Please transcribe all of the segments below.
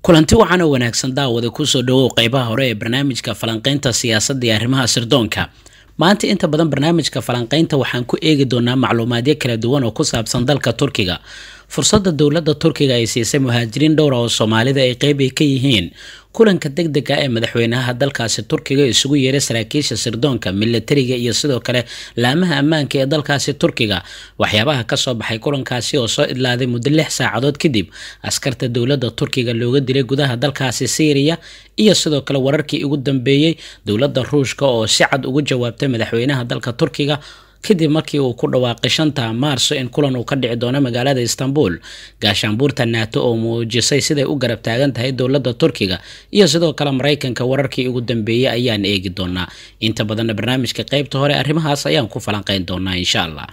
kulanti wacan oo wanaagsan daawada kusoo dhawow qeybaha hore ee barnaamijka falanqeynta siyaasadda iyo arrimaha sirdoonka maanta inta badan barnaamijka falanqeynta waxaan ku eegi doonaa macluumaadyo kala duwan oo ku saabsan dalka turkiga fursadda dowladda turkiga ay siisay muhaajiriin dhowra oo soomaalida ay qeyb ay ka yihiin kulanka deg dega ee madaxweynaha dalkaasi turkiga isugu yeeray saraakiisha sirdoonka milatariga iyo sidoo kale laamaha ammaanka ee dalkaasi turkiga waxyaabaha kasoo baxay kulankaasi oo soo idlaaday muddo lix saacadood kadib askarta dowladda turkiga looga dilay gudaha dalkaasi syriya iyo sidoo kale wararkii ugu dambeeyey dowladda ruushka oo si cad ugu jawaabtay madaxweynaha dalka turkiga kadib markii uu ku dhawaaqay shanta maarso in kulan uu ka dhici doono magaalada istanbul gaashaanbuurta naato oo muujisay siday u garab taagan tahay dowladda turkiga iyo sidoo kale maraykanka wararkii ugu dambeeyey ayaan eegi doonaa inta badanna barnaamijka qeybta hore arrimahaas ayaan ku falanqeyn doonaa insha allah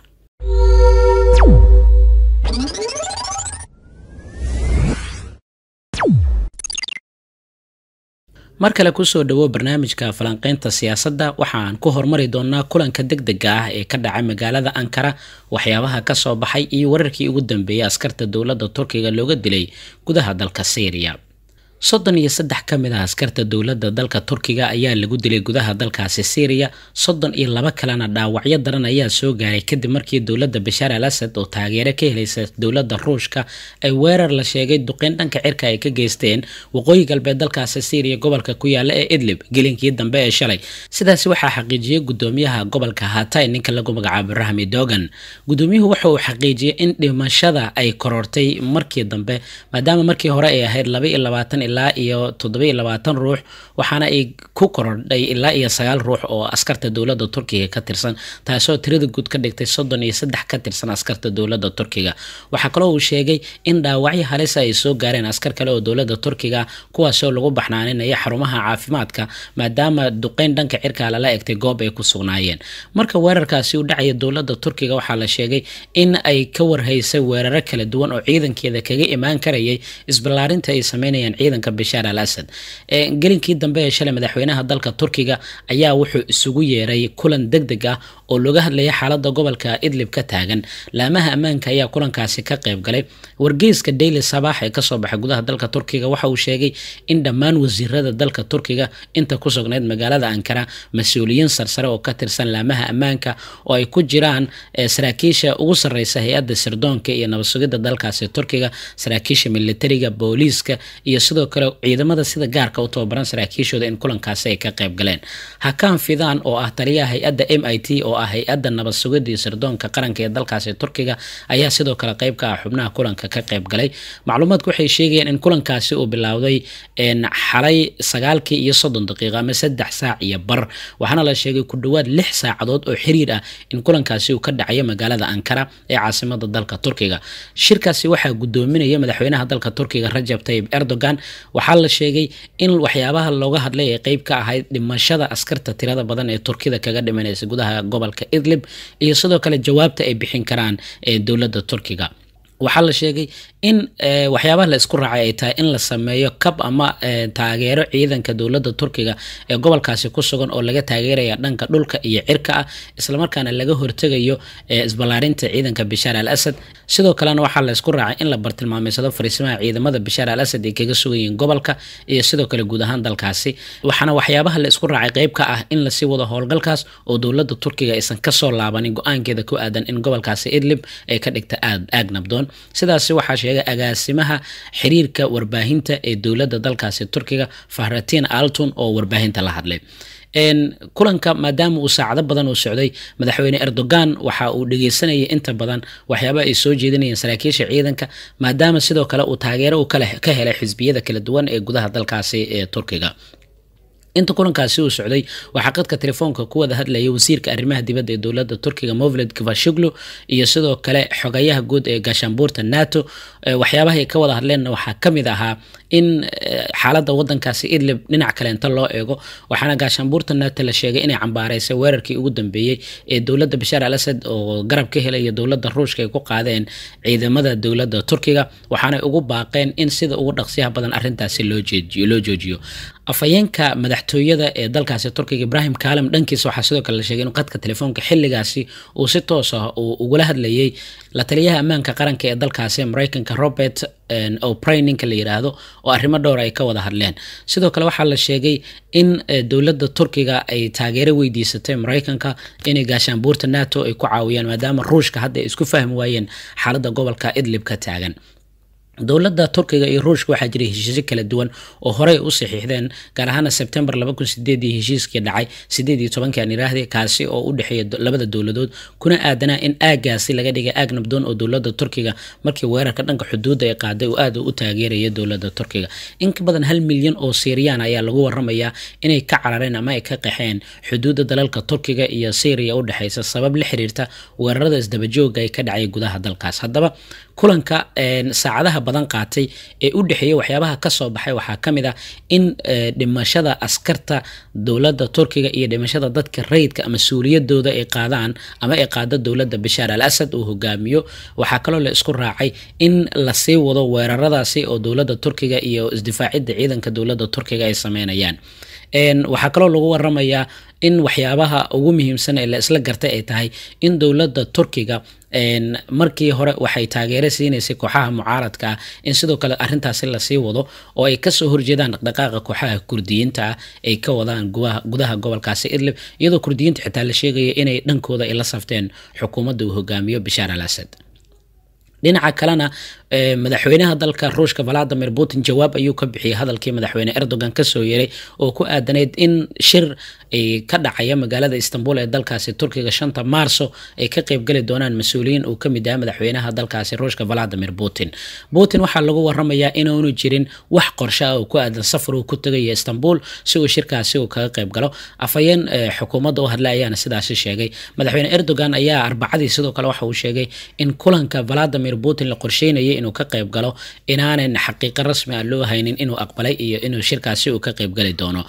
mar kale kusoo dhawo barnaamijka falanqeynta siyaasadda waxaan ku hormari doonaa kulanka deg dega ah ee ka dhacay magaalada ankara waxyaabaha kasoo baxay iyo wararkii ugu dambeeyay askarta dowladda turkiga looga dilay gudaha dalka syriya soddon iyo saddex ka mid ah askarta dowladda dalka turkiga ayaa lagu dilay gudaha dalkaasi syriya soddon iyo laba kalena dhaawacyo daran ayaa soo gaaray kadib markii dowladda bashaar al asad oo taageero ka helaysa dowladda ruushka ay weerar la sheegay duqeyn dhanka cirka ay ka geysteen waqooyi galbeed dalkaasi syriya gobolka ku yaala ee idlib gelinkii dambe ee shalay sidaasi waxaa xaqiijiyey gudoomiyaha gobolka hatay ninka lagu magacaabo rahmi dogan gudoomiyuhu waxa uu xaqiijiyey in dhimashada ay korortay markii dambe maadaama markii hore ay ahayd laba iyo labaatan ilaa iyo toddobiyo labaatan ruux waxaana ay ku korodhay ilaa iyo sagaal ruux oo askarta dowladda turkiga ka tirsan taasoo tirada guud ka dhigtay soddon iyo saddex ka tirsan askarta dowladda turkiga waxaa kaloo uu sheegay in dhaawacyo halisa ay soo gaareen askar kale oo dowladda turkiga kuwaasoo lagu baxnaaninaya xarumaha caafimaadka maadaama duqeyn dhanka cirka lala egtay goob ay ku sugnaayeen marka weerarkaasi u dhacaya dowladda turkiga waxaa la sheegay in ay ka warhaysay weeraro kala duwan oo ciidankeeda kaga imaan karayay isballaarinta ay sameynayaan ciidan bashaar al asad gelinkii dambe ee shalay madaxweynaha dalka turkiga ayaa wuxuu isugu yeeray kulan deg deg ah oo looga hadlaya xaalada gobolka idlib ka taagan laamaha ammaanka ayaa kulankaasi ka qayb galay wargeyska daily sabax ee kasoo baxay gudaha dalka turkiga waxa uu sheegay in dhammaan wasiirada dalka turkiga inta ku sugnayd magaalada ankara mas-uuliyiin sarsare oo ka tirsan laamaha ammaanka oo ay ku jiraan saraakiisha ugu sareysa hay-adda sirdoonka iyo nabadsugidda dalkaasi turkiga saraakiisha militariga booliiska iyo sidoo kale ciidamada sida gaarka u tababaran saraakiishooda in kulankaasi ay ka qayb galeen hakaan fidan oo ah taliyaha hay-adda m i t oo ah hay-adda nabad sugidda iyo sirdoonka qaranka ee dalkaasi turkiga ayaa sidoo kale qayb ka ah xubnaha kulanka ka qayb galay macluumaadku waxay sheegayeen in kulankaasi uu bilowday xalay sagaalkii iyo soddon daqiiqo ama saddex saac iyo bar waxaana la sheegay ku dhowaad lix saacadood oo xiriir ah in kulankaasi uu ka dhacayo magaalada ankara ee caasimada dalka turkiga shirkaasi waxaa gudoominaya madaxweynaha dalka turkiga rajab tayib erdogan waxaa la sheegay in waxyaabaha looga hadlay ay qeyb ka ahayd dhimashada askarta tirada badan ee turkida kaga dhimanaysa gudaha gobolka idlib iyo sidoo kale jawaabta ay bixin karaan ee dowladda turkiga waxaa la sheegay in waxyaabaha la isku raacay ay tahay in la sameeyo kab ama taageero ciidanka dowladda turkiga ee gobolkaasi ku sugan oo laga taageeraya dhanka dhulka iyo cirka ah islamarkaana laga hortegayo isballaarinta ciidanka bashaar al asad sidoo kalena waxaa la isku raacay in la bartilmaameysado fariisimaha ciidamada bashaar al asad ay kaga sugayiin gobolka iyo sidoo kale guud ahaan dalkaasi waxaana waxyaabaha la isku raacay qeyb ka ah in lasii wado howlgalkaas oo dowladda turkiga aysan kasoo laabanin go-aankeeda ku aadan in gobolkaasi idlib ay ka dhigta aad aag nabdoon sidaasi waxaa sheegay agaasimaha xiriirka warbaahinta ee dowladda dalkaasi turkiga fahratiin altun oo warbaahinta la hadlay kulanka maadaama uu saacado badan uu socday madaxweyne erdogan waxa uu dhegeysanayay inta badan waxyaaba ay soo jeedinayeen saraakiisha ciidanka maadaama sidoo kale uu taageero uu ka helay xisbiyada kala duwan ee gudaha dalkaasi ee turkiga inta kulankaasi uu socday waxaa qadka telefoonka ku wada hadlayay wasiirka arrimaha dibadda ee dowladda turkiga movled gavashiglu iyo sidoo kale xogayaha guud ee gaashaanbuurta nato waxyaabaha ay ka wada hadleenna waxaa ka mid ahaa in xaaladda wadankaasi idlib dhinac kale inta loo eego waxaana gaashaanbuurta nato la sheegay inay cambaareysay weerarkii ugu dambeeyey ee dowladda bashaar al asad oo garab ka helaya dowladda ruushka ay ku qaadeen ciidamada dowladda turkiga waxaanay ugu baaqeen in sida ugu dhaqsiyaha badan arrintaasi loo joojiyo afhayeenka madaxtooyada ee dalkaasi turkiga ibrahim kaalem dhankiisa waxaa sidoo kale la sheegay in qadka telefoonka xilligaasi uu si toos ah uu ugula hadlayay la taliyaha ammaanka qaranka ee dalkaasi mareykanka robert opray ninka la yiraahdo oo arrimo dhowr ay ka wada hadleen sidoo kale waxaa la sheegay in dowladda turkiga ay taageero weydiisatay maraykanka inay gaashaanbuurta nato ay ku caawiyaan maadaama ruushka hadda ay isku fahmi waayeen xaaladda gobolka idlib ka taagan dowladda turkiga iyo ruushka waxaa jiray heshiisyo kala duwan oo horey u saxiixdeen gaar ahaana sebtembar laba kun sideedii heshiiskii dhacay sideed iyo tobankii aan iraahday kaasi oo u dhexeeya labada dowladood kuna aadanaa in aagaasi laga dhigay aag nabdoon oo dowladda turkiga markii weerarka dhanka xuduudda ay qaaday uu aad u taageeraya dowladda turkiga in ka badan hal milyan oo siiriyaan ayaa lagu waramayaa inay ka carareen ama ay ka qaxeen xuduudda dalalka turkiga iyo syriya u dhexeysa sabab la xiriirta weerarada isdabajooga ay ka dhacay gudaha dalkaas haddaba kulanka saacadaha badan qaatay ee u dhexeeyay waxyaabaha kasoo baxay waxaa ka mid ah in dhimashada askarta dowladda turkiga iyo dhimashada dadka rayidka mas-uuliyadooda ay qaadaan ama ay qaado dowladda bashaar al asad uu hogaamiyo waxaa kaloo la isku raacay in lasii wado weeraradaasi oo dowladda turkiga iyo isdifaacidda ciidanka dowladda turkiga ay sameynayaan waxaa kaloo lagu waramayaa in waxyaabaha ugu muhiimsan ee la isla gartay ay tahay in dowladda turkiga markii hore waxay taageero siinaysay kooxaha mucaaradka ah in sidoo kale arintaasi lasii wado oo ay kasoo horjeedaan dhaqdhaqaaqa kooxaha kurdiyiinta ah ay ka wadaan gudaha gobolkaasi idlib iyadoo kurdiyiinta xitaa la sheegaya inay dhankooda ay la safteen xukuumadda uu hogaamiyo bashaar al asad dhinaca kalena madaxweynaha dalka ruushka valadimir putin jawaab ayuu ka bixiyey hadalkii madaxweyne erdogan kasoo yeray oo ku aadanayd in shir ka dhacaya magaalada istanbul ee dalkaasi turkiga shanta maarso ay ka qeybgali doonaan mas-uuliyiin uu kamid yahay madaxweynaha dalkaasi ruushka valadimir putin putin waxaa lagu waramayaa inaanu jirin wax qorshe ah oo ku aadan safar uu ku tegaya istanbul si uu shirkaasi uu kaga qeyb galo afhayeen xukuumadda u hadla ayaana sidaasi sheegay madaxweyne erdogan ayaa arbacadii sidoo kale waxa uu sheegay in kulanka valadimir putin la qorsheynayay inuu ka qeyb galo inaanan xaqiiqo rasmi ah loo haynin inuu aqbalay iyo inuu shirkaasi uu ka qeybgali doono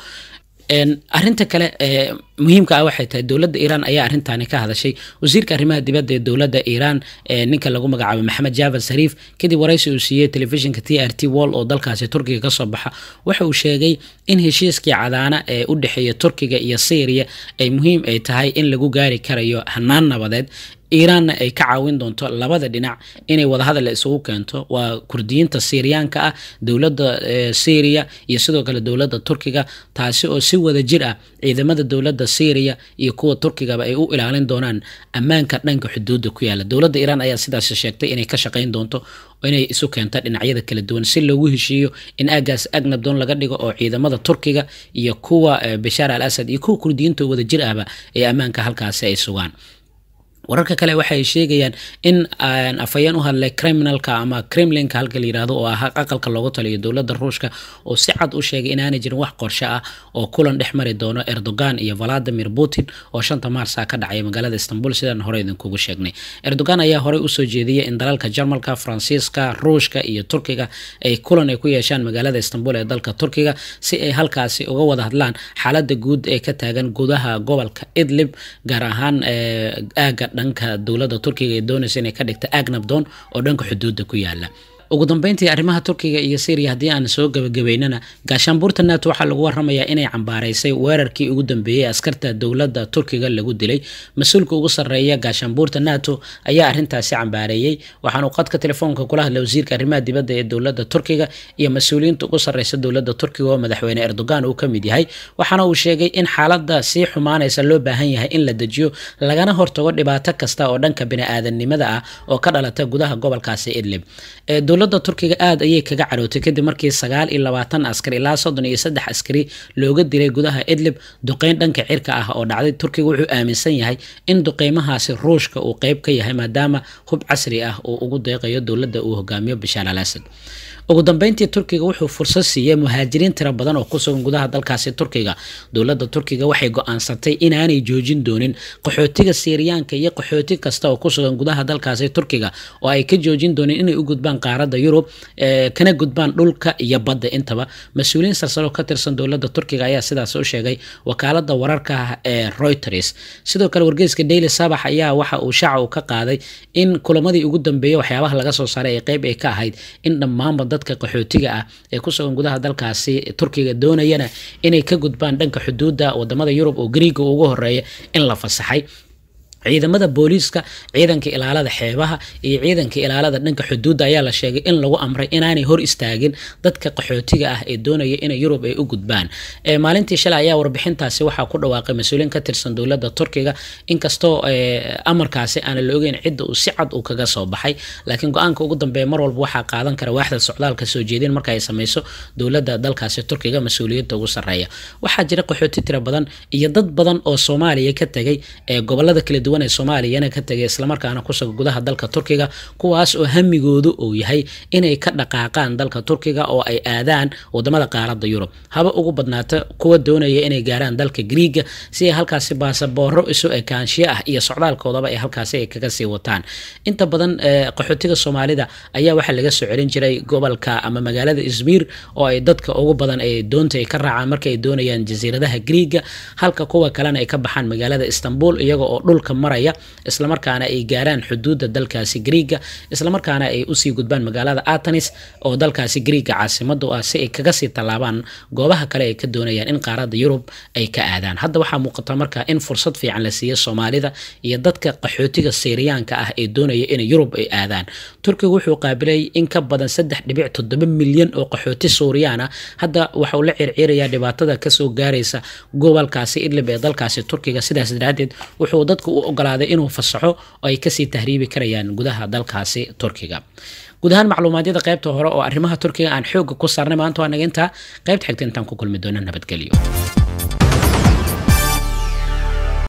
arinta kale muhiimka ah waxay tahay dowladda iiraan ayaa arrintaani ka hadashay wasiirka arrimaha dibadda ee dowladda iiraan ninka lagu magacaabo maxamed javad sariif kadib waraysi uu siiyey telefishinka t r t wall oo dalkaasi turkiga kasoo baxa waxa uu sheegay in heshiiskii cadaana ee u dhexeeya turkiga iyo syriya ay muhiim ay tahay in lagu gaari karayo hanaan nabadeed iiraanna ay ka caawin doonto labada dhinac inay wadahadal isugu keento waa kurdiyiinta syriyaanka ah dowladda syriya iyo sidoo kale dowladda turkiga taasi oo si wada jir ah ciidamada dowladda syriya iyo kuwa turkigaba ay u ilaalin doonaan ammaanka dhanka xuduudda ku yaala dowladda iiraan ayaa sidaas sheegtay inay ka shaqayn doonto inay isu keento dhinacyada kala duwan si loogu heshiiyo in aagaas ag nabdoon laga dhigo oo ciidamada turkiga iyo kuwa bashaar al asad iyo kuwa kurdiyiinta wada jir ahba ee ammaanka halkaasi ay sugaan wararka kale waxay sheegayaan in afhayeen u hadlay criminalka ama kremlinka halka la yirahdo oo ah aqalka loogu taliyo dowladda ruushka oo si cad u sheegay inaanay jirin wax qorshe ah oo kulan dhex mari doono erdogan iyo valadimir putin oo shanta maarsa ka dhacaya magaalada istanbul sidaan hore idinkugu sheegnay erdogan ayaa horey usoo jeediyay in dalalka jarmalka faransiiska ruushka iyo turkiga ay kulan ay ku yeeshaan magaalada istanbul ee dalka turkiga si ay halkaasi uga wada hadlaan xaalada guud ee ka taagan gudaha gobolka idlib gaar ahaan aaga dhanka dowladda turkiga ee doonaysa inay ka dhigta aag nabdoon oo dhanka xuduudda ku yaala ugu dambeyntii arrimaha turkiga iyo syriya haddii aan soo gabagabeynana gaashaanbuurta nato waxaa lagu waramayaa inay cambaaraysay weerarkii ugu dambeeyey askarta dowladda turkiga lagu dilay mas-uulka ugu sarreeya gaashaanbuurta nato ayaa arrintaasi cambaareeyey waxaanu qadka telefoonka kula hadlay wasiirka arrimaha dibadda ee dowladda turkiga iyo mas-uuliyiinta ugu sarreysa dowladda turkiga oo madaxweyne erdogan uu ka mid yahay waxaana uu sheegay in xaaladda sii xumaanaysa loo baahan yahay in la dejiyo lagana hortago dhibaato kasta oo dhanka bini-aadanimada ah oo ka dhalata gudaha gobolkaasi idlib dowladda turkiga aada ayay kaga carootay kadib markii sagaal iyo labaatan askari ilaa soddon iyo saddex askari looga dilay gudaha idlib duqeyn dhanka cirka ah oo dhacday turkiga wuxuu aaminsan yahay in duqeymahaasi ruushka uu qeyb ka yahay maadaama hub casri ah uu ugu deeqayo dowladda uu hogaamiyo bashaar al asad ugu dambeyntii turkiga wuxuu fursad siiyey muhaajiriin tiro badan oo ku sugan gudaha dalkaasi turkiga dowladda turkiga waxay go-aansatay inaanay joojin doonin qaxootiga siiriyaanka iyo qaxooti kasta oo ku sugan gudaha dalkaasi turkiga oo ay ka joojin doonin inay u gudbaan qaaradda yurub kana gudbaan dhulka iyo badda intaba mas-uuliyiin sarsaro ka tirsan dowladda turkiga ayaa sidaas u sheegay wakaalada wararka ee reuters sidoo kale wargeyska daily sabax ayaa waxa uu shaaca uu ka qaaday in kulamadii ugu dambeeyey waxyaabaha laga soo saaray ee qeyb ay ka ahayd in dhammaanba dadka qaxootiga ah ee ku sugan gudaha dalkaasi turkiga doonayana inay ka gudbaan dhanka xuduudda wadamada yurub oo gariiga ugu horeeya in la fasaxay ciidamada booliiska ciidanka ilaalada xeebaha iyo ciidanka ilaalada dhanka xuduudda ayaa la sheegay in lagu amray inaanay hor istaagin dadka qaxootiga ah ee doonaya inay yurub ay u gudbaan maalintii shalay ayaa warbixintaasi waxaa ku dhawaaqay mas-uuliin ka tirsan dowladda turkiga inkastoo amarkaasi aana la ogeyn cidda uu si cad uu kaga soo baxay laakiin go-aanka ugu dambeeya mar walba waxaa qaadan kara waaxda socdaalka soo jeedin marka ay sameyso dowladda dalkaasi turkiga mas-uuliyadda ugu sarreeya waxaa jira qaxooti tira badan iyo dad badan oo soomaaliya ka tegay ee gobolada kala duwan ee soomaaliyana ka tegay islamarkaana kusuga gudaha dalka turkiga kuwaas oo hamigoodu uu yahay inay ka dhaqaaqaan dalka turkiga oo ay aadaan wadamada qaaradda yurub haba ugu badnaata kuwa doonaya inay gaaraan dalka griiga si ay halkaasi baasabooro isu ekaanshiyo ah iyo socdaalkoodaba ay halkaasi ay kaga sii wataan inta badan qaxootiga soomaalida ayaa waxaa laga soo celin jiray gobolka ama magaalada izmir oo ay dadka ugu badan ay doonta ay ka raacaan marka ay doonayaan jasiiradaha griiga halka kuwa kalena ay ka baxaan magaalada istanbul iyaga oo dhulka maraya islamarkaana ay gaaraan xuduudda dalkaasi griiga islamarkaana ay usii gudbaan magaalada atanis oo dalkaasi griiga caasimada u ah si ay kaga sii tallaabaan goobaha kale ay ka doonayaan in qaaradda yurub ay ka aadaan hadda waxaa muuqata marka in fursad fiican la siiya soomaalida iyo dadka qaxootiga siriyaanka ah ee doonaya in yurub ay aadaan turkiga wuxuu qaabilay in ka badan saddex dhibic toddoba milyan oo qaxooti suuriyaan ah hadda waxauu la circiirayaa dhibaatada kasoo gaaraysa gobolkaasi idlib ee dalkaasi turkiga sidaas daraadeed wuxuu dadka u ogolaaday inuu fasaxo oo ay kasii tahriibi karayaan gudaha dalkaasi turkiga guud ahaan macluumaadyada qaybta hore oo arrimaha turkiga aan xooga ku saarnay maanta waa naga intaa qaybta xigta intaan ku kulmi doono nabadgelyo